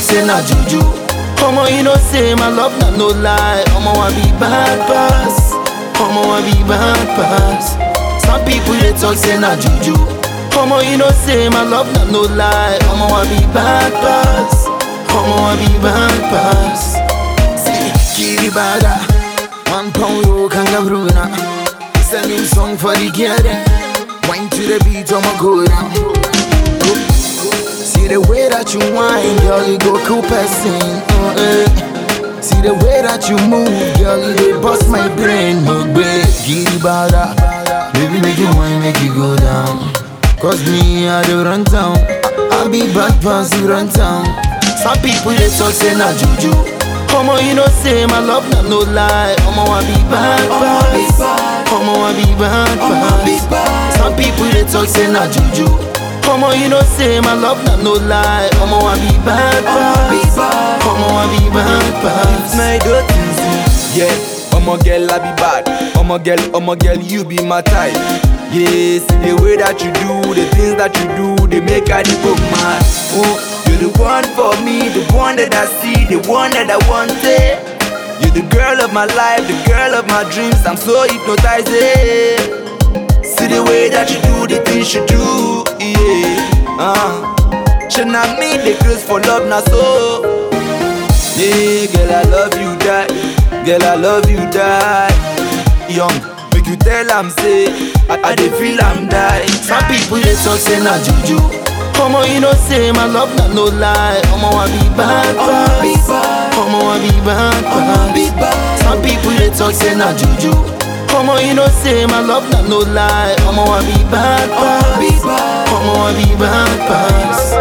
say na juju. Omo, you know say my love na no lie. Omo, I be bad pass. Omo, I be bad pass. Some people they talk say na juju. Omo, you know say my love na no lie. Omo, I be bad pass. Omo, I be bad pass. See, Kiri Bada, one pound yo kangaroo na. It's a new song for the girl them. Wine to the beat, I'ma go down. Go. See the way that you whine, girl, you go cool person. Uh, eh. See the way that you move, girl, you dey bust my brain. Mugbe, Kiri Bada, baby make you wine, make you go down. Cause me, I do run town. I, I be bad pass, you run town. Some people they talk say na juju. Omo, you know say my love na no lie. Omo, I be bad pass. Omo, I be bad pass. Some people they talk say na juju. Omo, you know say my love na no lie. Omo, I be bad pass. Omo, I be bad pass. my daughter. Yeah, I'ma girl, I be bad. I'ma girl, I'ma girl, you be my type. Yes, the way that you do, the things that you do, they make I the book mad. Oh, you're the one for me, the one that I see, the one that I wanted. You're the girl of my life, the girl of my dreams. I'm so hypnotized. eh. See the way that you do, the things you do, yeah. Uh, should not meet the girls for love, now so. Yeah, girl, I love you, die. Girl, I love you, die. Young, make you tell I'm say, I, I dey feel I'm die. Some people they talk say na juju. Omo, you know say my love na no lie. Omo, I be bad pass. Omo, I be bad pass. Some people they talk say na juju. Omo, you know say my love na no lie. Omo, I be bad pass. Omo, I be bad pass.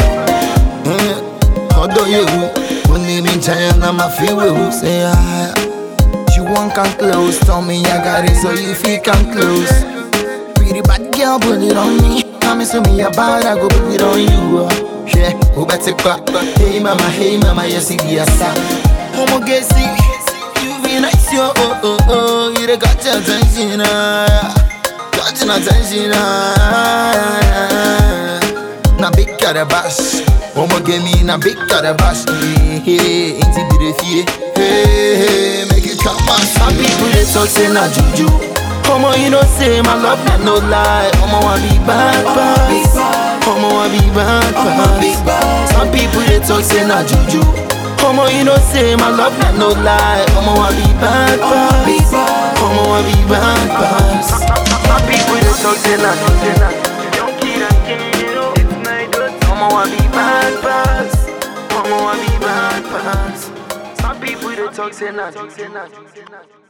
Mm, Although you, when they been trying, I'm a feel you say ah. You want come close, tell me I got it, so you feel come close. Pretty bad girl, put it on me. Come so me about, I go put it on you. uh. Yeah, who better back? Hey mama, hey mama, you see the asa. Homo get sick, you be nice, yo. Oh oh oh, you the got your attention, ah. Got your attention, ah. Na big carabash, homo get me na big carabash. Hey hey, ain't it be the fear? Hey hey, make it come on. Some people they talk say na juju. Omo, you know say my love na no lie. Omo, I be bad pass. Omo, I be bad pass. Some people they talk say na juju. Omo, you know say my love na no lie. Omo, I be bad pass. Omo, I be bad pass. Some people they talk say na juju. Omo, I be bad pass. Omo, I be bad pass. Some people they talk say na juju.